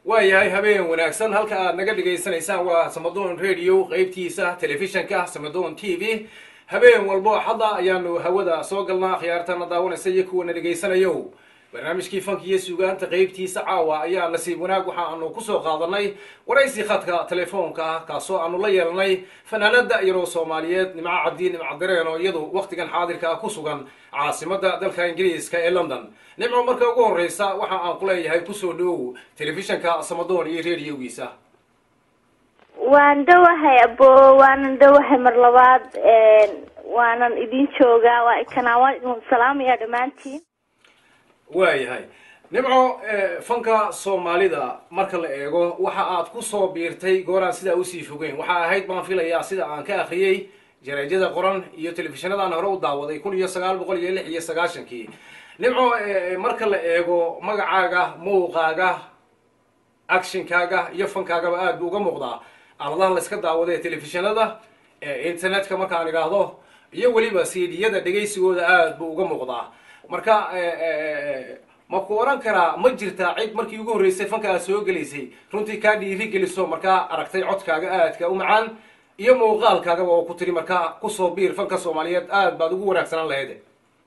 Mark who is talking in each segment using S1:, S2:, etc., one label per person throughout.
S1: waayahay habeen wanaagsan halka aad naga dhagaysanaysaan waa samadoon radio qeybtiisa telefishanka samadoon t v habeen walbo xadda ayaanu hawada soo galnaa khiyaartana daawanaysa iyo kuwana dhegaysanayo barnaamijkii fanka iyo sugaanta qeybtiisa caawa ayaa nasiib wanaag waxa aanu kusoo qaadanay waraysi khadka telefoonka ah kaasoo aanu la yeelanay fanaanada yaroo soomaaliyeed nimco cabdi nimco dareen oo iyadu waktigan xaadirka ah ku sugan caasimada dalka ingiriiska ee london nimco marka ugu horeysa waxa aan ku leeyahay kusoo dhowow telefishanka samadoon iyo radiogiisa
S2: waan dhowahay abo waanan dhowahay mar labaad waanan idin joogaa waa kanaa waan idin salaamaya dhammaantiin
S1: waayahay nimco fanka soomaalida marka la eego waxa aad kusoo biirtay gooraan sidaa usii fogeyn waxa ahayd baan filayaa sida aan ka akriyey jaraajada qoran iyo telefishinadaan hore u daawaday kun iyo sagaal boqol iyo lix iyo sagaashankii nimco marka la eego magacaaga muuqaaga actionkaaga iyo fankaagaba aad buu uga muuqdaa aladaha la iska daawada ee telefishinada internetka markaan idhaahdo iyo weliba cdiyada dhegaysigooda aad buu uga muuqdaa marka ma ku oran karaa ma jirtaa cid markii ugu horreysay fanka aad soo gelaysay runtii kaa dhiiri geliso markaa aragtay codkaaga aadka u macaan iyo muuqaalkaagaba oo ku tiri markaa kusoo biir fanka soomaaliyeed aad baad ugu wanaagsanaan lahayd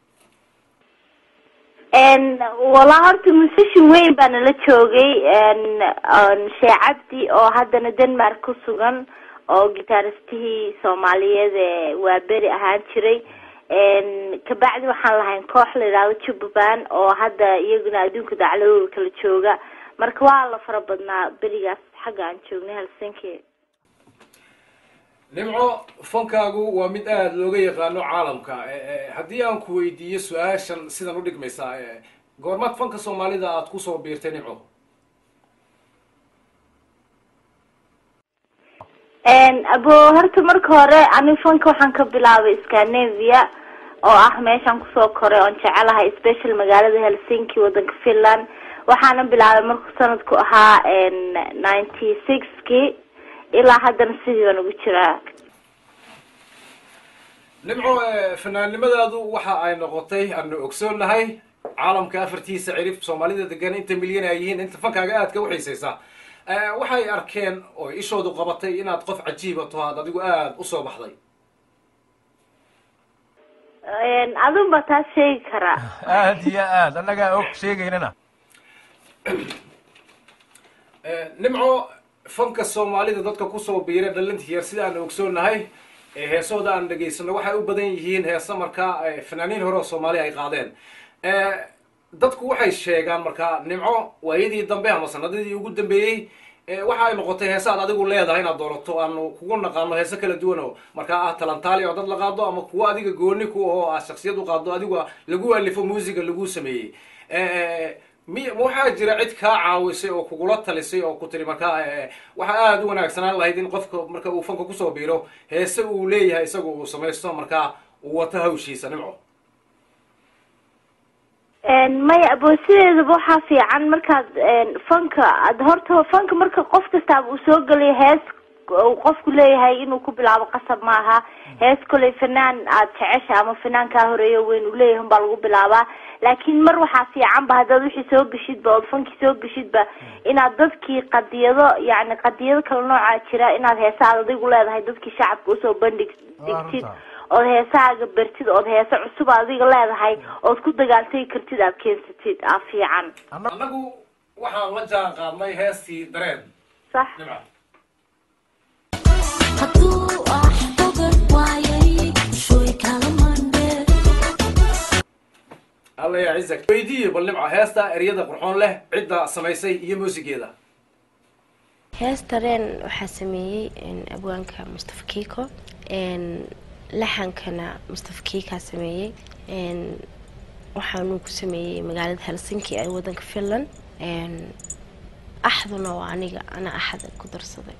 S2: walaa horta musician weyn baa nala joogay shee cabdi oo haddana denmark ku sugan oo gitaaristihii soomaaliyeed ee waa beri ahaan jiray kabacdi waxaan lahayn koox la yidhaahdo jubbaland oo hadda iyaguna adduunka dacladooda kala jooga marka waa la fara badnaa berigaas xagga aan joognay helsinki
S1: nimco fankaagu waa mid aada looga yaqaano caalamka haddii aan ku weydiiyo su-aashan sidan udhigmaysaa goormaad fanka soomaalida aada kusoo biirtay nimco
S2: abo horta marka hore ani fanka waxaan ka bilaabay scandinavia oo ah meeshaan kusoo koray oon jecelahay special magaalada helsinki wadanka finland waxaana bilaabay markuu sanadku ahaa ninety sixki ilaa haddana sidii baan ugu jiraa
S1: nimco fanaannimadaadu waxa ay noqotay aanu ogsoonnahay caalamka afartiisa cirib soomaalida degan inta milyan ay yihiin inta fankaaga aadka uxiisaysa waxay arkeen oo ishoodu qabatay inaad qof cajiiba to aad adigu aada usoo baxday
S2: adun ba taas sheegi karaa
S3: aad iyo aad annagaa og sheegaynana
S1: nimco fanka soomaalida dadka kusoo biira dhalinta yar sida aan ogsoonnahay heesooda aan dhegaysano waxay u badan yihiin heesa markaa fanaaniin hore oo soomaali ay qaadeen dadku waxay sheegaan markaa nimco waayadii dambe ama sanadadii ugu dambeeyey waxa ay noqotay heese aad adigu leedahay inaad doorato aanu kugu naqaano heese kala duwan oo markaa ah talantaali oo dad la qaado ama kuwo adiga gooni ku oo aad shaksiyad u qaado adigu lagu alifo muusiga lagu sameeyey mi ma waxaa jira cid kaa caawisay oo kugula talisay oo ku tiri markaa waxaa aada u wanaagsanaan lahayd in qofka marka uu fanka kusoo biiro heese uu leeyahay isaga uu samaysto markaa uu wato hawshiisa nimco
S2: maya abo sideedaba waxaa fiican markaad fanka ad horta fanka marka qof kastaaba uu soo gelayo hees uu qofku leeyahay inuu ku bilaabo qasab maaha hees koley fanaan aad jecesha ama fanaan kaa horeeyo weyn uu leeyahay unbaa lagu bilaabaa laakiin mar waxaa fiican ba haddaad wixii soo geshidba ood fankii soo geshidba inaad dadkii qadiyado yacni qadiyado kala noocaa jira inaad heesaad adigu leedahay dadkii shacabka usoo bandhig digtid ood heesahaaga bertid ood heese cusub adiga leedahay ood ku dagaaltagi kartid aad keensatid aa fiican
S1: annagu waxaan la jaan qaadnay heestii dareen
S2: sax
S1: nimca alla yaa cizak weydiiyo bal nimca heesta eryada qurxoon leh cidda samaysay iyo muusigeeda
S4: hees dareen waxaa sameeyey abwaanka mustafa kiko laxankana mustafa kiikaa sameeyey waxaanuu ku sameeyey magaalada helsinki ee wadanka finland axduna waa aniga ana axada ku darsaday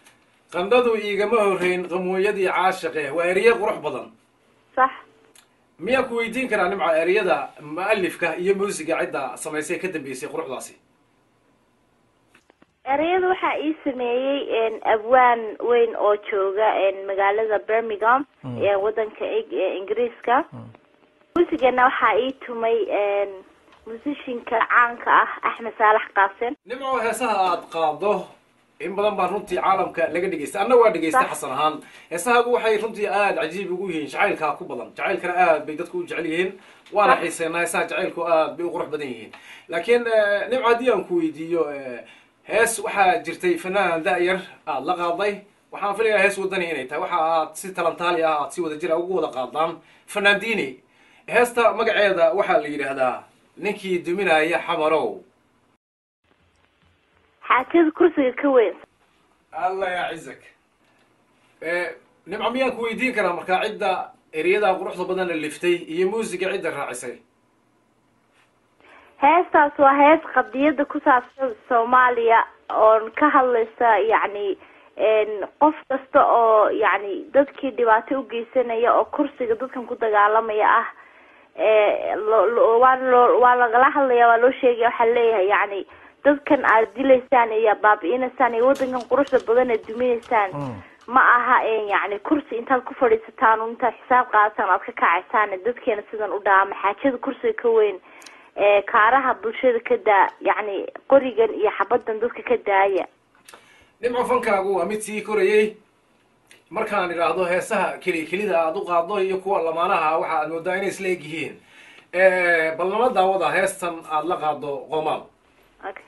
S1: qandhadu iigama horreyn qamooyadii caashiqe waa erye qurux badan
S2: sax
S1: miyaan ku weydiin karaa nimco ereyada mu-alifka iyo muusiga cidda samaysay ka dambeysay quruxdaasi
S2: ereyada waxaa ii sameeyey abwaan weyn oo jooga magaalada birmingham ee wadanka eg- ee ingiriiska muusigana waxaa ii tumay musishinka caanka ah axmed saalax qaasen
S1: nimco heesaha aad qaado in badan baa runtii caalamka laga dhegeystay anna waa dhegeystay
S2: Sax.
S1: xasan ahaan heesahaagu waxay runtii aada cajiib ugu yihiin jacaylkaa ku badan jacaylkana aad bay dadku u jecel yihiin waana
S2: Sax.
S1: xiiseynaa heesaha jacaylku aad bay u qurux badan yihiin laakiin eh, nimco haddii aan ku weydiiyo eh, hees waxaa jirtay fanaan da-yar aad la qaaday waxaan filayaa hees wadani inay tahay waxa aad si talantaali ah aad si wada jir ah ugu wada qaadaan fanaandiini heesta magaceeda waxaa la yidhaahdaa ninkii duminaya xamarow
S2: xaajada kursiga ka weyn
S1: allah ya cizak nimco miyaan ku weydiin karaa markaa cidda ereyada quruxda badan liftay iyo muusiga cidda raacisay
S2: heestaas waa hees qadiyada ku saabsan soomaaliya oon ka hadlaysa yacni qof kasta oo yacni dadkii dhibaato ugeysanaya oo kursiga dadkan ku dagaalamaya ah lo- lo- waa loo waa lagala hadlaya waa loo sheegaya waxaa leeyahay yacni dadkan aad dilaysaan iyo baabi'inaysaan iyo wadankan quruxda badan aad duminaysaan ma aha yacni kursi intaad ku fadhiisataan un intaad xisaab qaadataan aad ka kacaysaan dadkeena sidan u dhaama xaajada kursiga ka weyn ee kaaraha bulshada ka daa yacni qorigan iyo xabadan dadka ka daaya
S1: nimco fankaagu waa mid sii korayey markaan idhaahdo heesaha keli kelida aad u qaaddo iyo kuwa lamaanaha waxa aad moodaa inay isla eg yihiin bal nama daawada heestan aad la qaaddo qoomaal
S2: okay.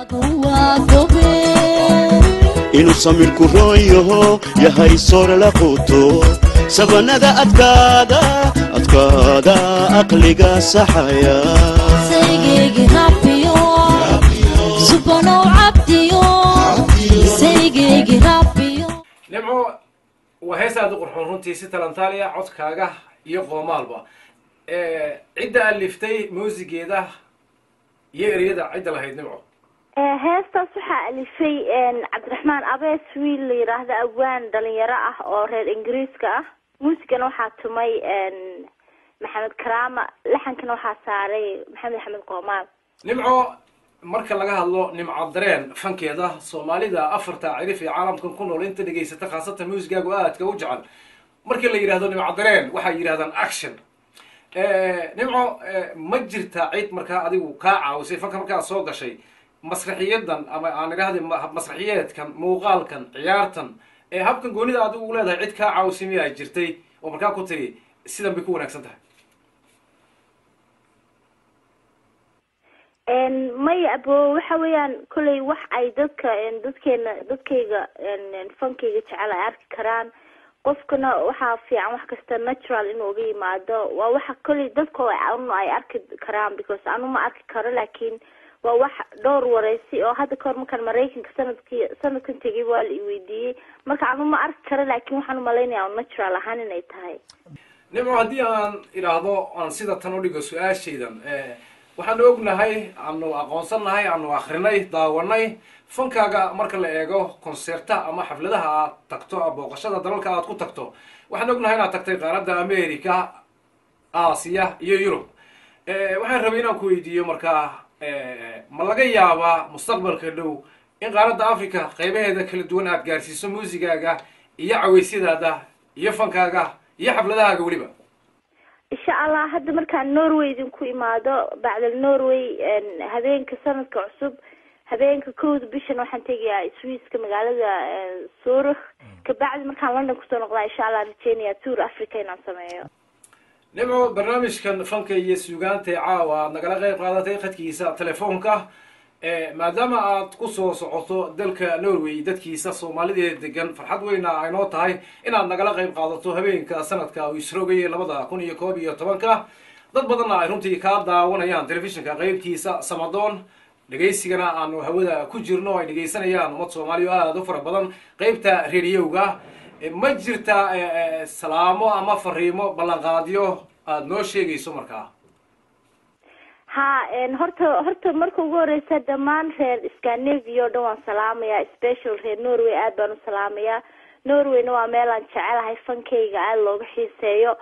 S5: inuu samirku roon yaho yahay soore la quuto sabanada adkaada adkaada aqliga saxaya
S6: saygeygi rabbiyo subanow cabdiyo saygeygi rabbiyo
S1: nimco waa hees aad u qurxoon runtii si talantaaliya codkaaga iyo qoomaalba cidda aad liftay muusigeeda iyo ereyada cidda lahayd nimco
S2: Eh, heestaas waxaa alifay cabdiraxmaan abees wiil la yidhaahdo awaan dhalinyaro ah oo reer ingiriiska ah muusigana waxaa tumay maxamed karaama laxankana waxaa saaray maxamed axmed qoomaal
S1: nimco marka laga hadlo nimco dareen fankeeda soomaalida afarta cirif ee caalamkan ku nool inta dhegaysata khaasatan muusigaagu aadka u jecel markii la yidhahdo nimco dareen waxay yidhahdaan action nimco ma jirta cid markaa adigu kaa caawisay fanka markaa soo gashay masraxiyadan ama aan idhahda masraxiyeedkan muuqaalkan ciyaartan ee habkan goonida adigu u leedahay cid kaa caawisay miyaa jirtay oo markaa ku tiri sidan bay ku wanaagsan tahay
S2: maya abo waxa weeyaan kolley wax ay dadka dadkeena dadkayga fankayga jecel ay arki karaan qofkana waxaa fiican wax kasta natural inuu uga yimaado waa waxa kolley dadko anu ay arki karaan because anu ma arki karo laakiin waa wax dhowr wareysi oo hadda kahor markaan maraykanka sanadkii sanadkan tegay waa la iweydiiyey marka anu ma arki karo laakiin waxaan umalaynaya natural ahaan inay tahay
S1: nimco haddii aan idhaahdo aan sida tan udhigo su-aashaydan waxaanu ognahay aanu aqoonsannahay aanu akrinay daawanay fankaaga marka la eego concerta ama xafladaha aad tagto booqashada dalalka aad ku tagto waxaan ognahay inaad tagtay qaaradda america aasiya iyo yurub waxaan rabay inaan ku weydiiyo markaa ma laga yaabaa mustaqbalka dhow in qaaradda africa qeybaheeda kala duwan aad gaarsiiso muusigaaga iyo caweysyadaada iyo fankaaga iyo xafladahaaga weliba
S2: insha allah hadda markaan norway idinku imaado bacdal norway habeenka sanadka cusub habeenka kowda bishan waxaan tegayaa swiiska magaalada zurich kabacdi markaan london kusoo noqdaa insha allah rajeynaya tour africa inaan sameeyo
S1: nimco barnaamijkan fanka iyo suugaanta ee caawa aad nagala qeyb qaadatay khadkiisa telefoonka maadaama aad kusoo socoto dalka norway dadkiisa soomaalideeda degan farxad weyna aynoo tahay inaad nagala qeyb qaadato habeenka sanadka uu isroogayay labada kun iyo koob iyo tobanka dad badanna ay runtii kaa daawanayaan telefishinka qeybtiisa samadoon dhegaysigana aanu hawada ku jirno ay dhegaysanayaan ummad soomaaliya oo aada u fara badan qeybta rediyoga ma jirta salaamo ama fariimo ballanqaadyo aada noo sheegayso markaa
S2: ha horta horta marka ugu horeysa dhammaan reer scandinavia o dhan waan salaamayaa special reer norway aad baan u salaamayaa norwayna waa meel aan jecelahay fankayga aada looga xiiseeyo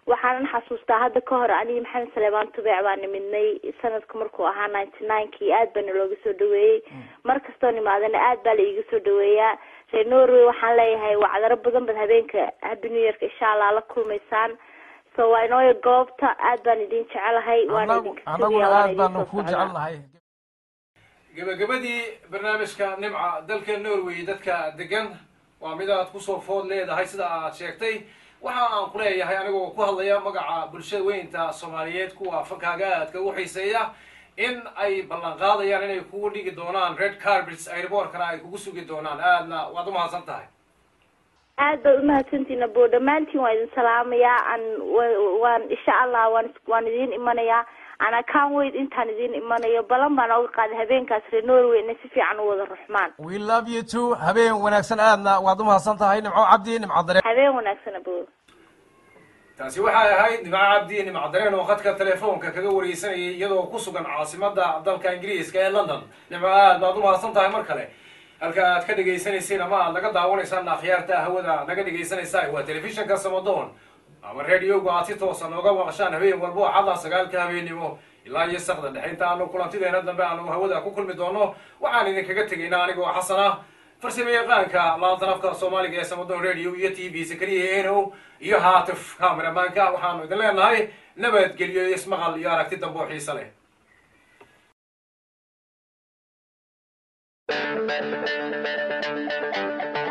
S2: waxaanan xasuustaa hadda ka hor aniga maxamed saleebaan tubeec baa nimidnay sanadku markuu ahaa ninety ninekii aad baana looga soo dhaweeyey mar kastoo nimaadana aad baa la iiga soo dhaweeyaa reer norway waxaan leeyahay wacdaro badan bad habeenka happy new yearka insha allah la kulmaysaan so waa inooya goobta aad baan idin jecelahay waana
S3: Anagu-
S2: idinka
S3: anaguna
S2: sugayaa, waana
S3: aad
S2: idin
S3: baanu
S2: soo
S3: kuu
S2: socdaa.
S3: jecelnahay
S1: gebagabadii barnaamijka nimca dalka norway dadka degan waa mid aad kusoo food leedahay sida aad sheegtay waxa aan ku leeyahay anigoo ku hadlaya magaca bulshada weynta soomaaliyeed kuwa fankaaga aadka u xiiseeya in ay ballan qaadayaan inay kugu dhigi doonaan red carpets airbortkana ay kugu sugi doonaan aadna waad umahadsan tahay
S2: aad baad umahadsantihiin abo dhammaantiin waan idin salaamayaa an wa- waan insha allah waan waan idiin imanayaa ana can wait intaan idiin imanayo balan baan oga qaaday habeenkaas reer norway inay si fiican u wada ruxmaan
S3: we love you too habeen wanaagsan aadna waad umahadsan tahay nimco cabdi nimco dareen
S2: habeen wanaagsan abo
S1: taasi waxay ahayd nimco cabdi nimco dareen oo khadka telefoonka kaga wareysanayay iyadoo ku sugan caasimada dalka ingiriiska ee london nimco aad baad umahadsan tahay mar kale halka aad ka dhegaysanaysiin ama aad naga daawanaysaan akhyaarta hawada naga dhegaysanaysaa waa telefishinka samadoon ama radioga aad si toosa nooga maqashaan habeen walbo axada sagaalka habeennimo ilaa iyo sakda dhexe inta aanu kulantideena dambe aanu hawada ku kulmi doono waxaan idinkaga tegaynaa anigoo xasan ah farsamo yaqaanka laantan afka soomaaliga ee samadoon radio iyo t v sakariya eno iyo haatif kameramaanka waxaanu idin leenahay nabadgelyo iyo ismaqal iyo aragti dambe oo xiise leh
S7: Thank